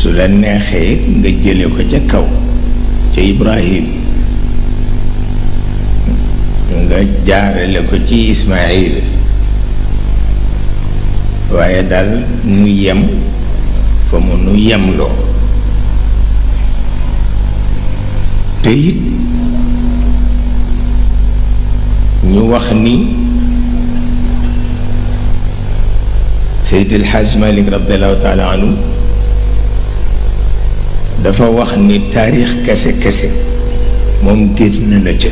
su la neexee nga jële ko ca kaw ca Ibrahim nga jaarale ko ci Ismaïl waaye daal nu yem fa mu nu yemloo te it ñu wax ni Seydi El Hadj Malick radiallahu taala anhu dafa wax ni taarix kese kese moom génn na ca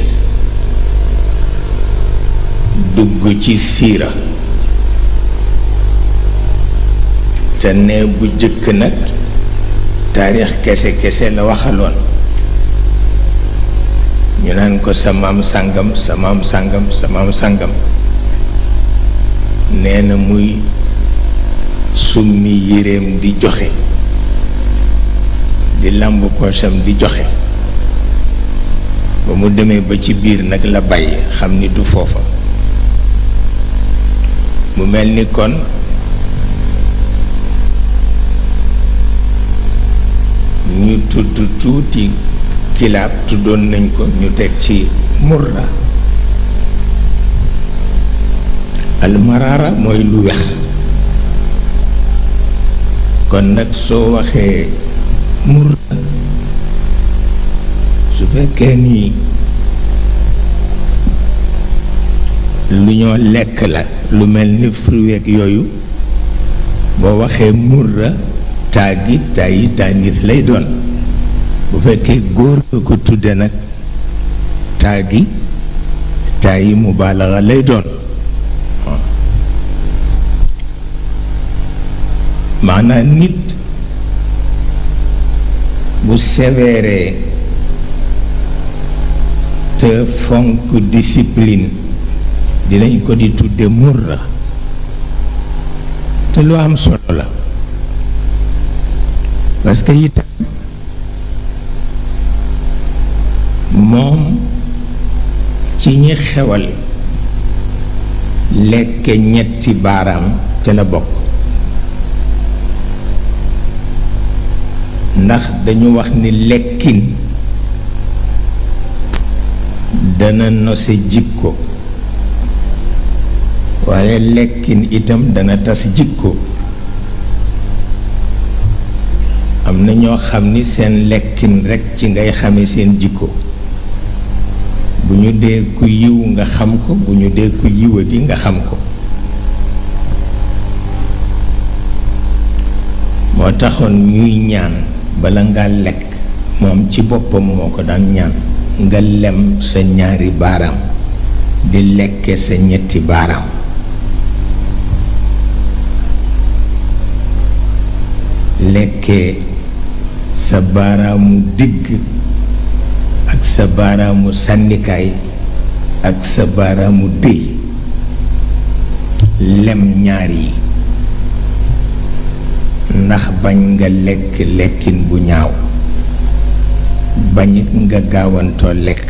dugg ci siira te ne bu jëkk nag taarix kese kese la waxaloon ñu naan ko sa maam sàngam sa maam sàngam sa maam sàngam nee na muy summi yéreem di joxe di làmb poosam di joxe ba mu demee ba ci biir nag la bàyyi xam ni du foofa mu mel ni kon ñu tudd tuuti kilaab tuddoon nañ ko ñu teg ci murra almaraara mooy lu wex kon nag soo waxee murra su fekkee nii lu ñoo lekk la lu mel ni fruit yooyu boo waxee murra taagi taayi taanis lay doon bu fekkee góor nga ko tudde nag taagi taayi mubaalaxa lay doon maanaam nit bu sévère te fonk discipline dinañ ko di tudde murra te lu am solo la parce que itam moom ci ñi xewal lekke ñetti baaraam ca la bokk ndax dañu wax ni lekkin dana nose jikko waaye lekkin itam dana tas jikko am na ñoo xam ni seen lekkin rekk ci ngay xame seen jikko bu ñu dee ku yiw nga xam ko bu ñu dee ku yiwati nga xam ko moo taxoon ñuy ñaan bala nga lekk moom ci boppam moo ko daan ñaan nga lem sa ñaari baaraam di lekke sa ñetti baaraam lekkee sa baaraamu digg ak sa baaraamu sànnikaay ak sa baaraamu dëy lem ñaar yi ndax bañ nga lekk lekkin bu ñaaw bañit nga gaawantoo lekk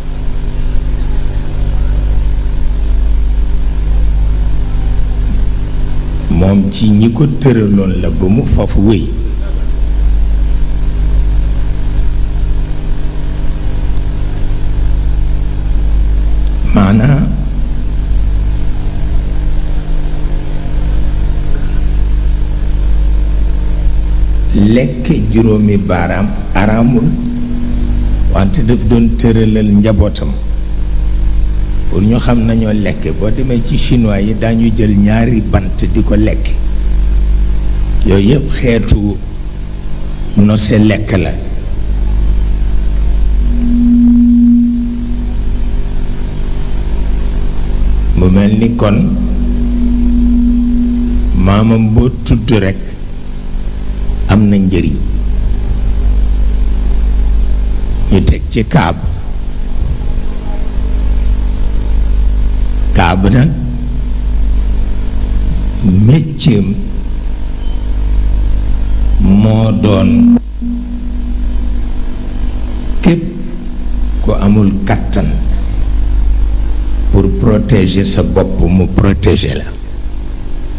moom ci ñi ko tëraloon la ba mu foofu wéy maanaa lekk juróomi baaraam araamul wante daf doon tëralal njabootam pour ñu xam nañoo lekke boo demee ci chinois yi dañu jël ñaari bant di ko lekk yooyu yëpp xeetu nose lekk la mu mel ni kon maamam boo tudd rekk am na njëriñ ñu teg ci kaab kaab nag mécceem moo doon képp ku amul kàttan pour protéger sa bopp mu protéger la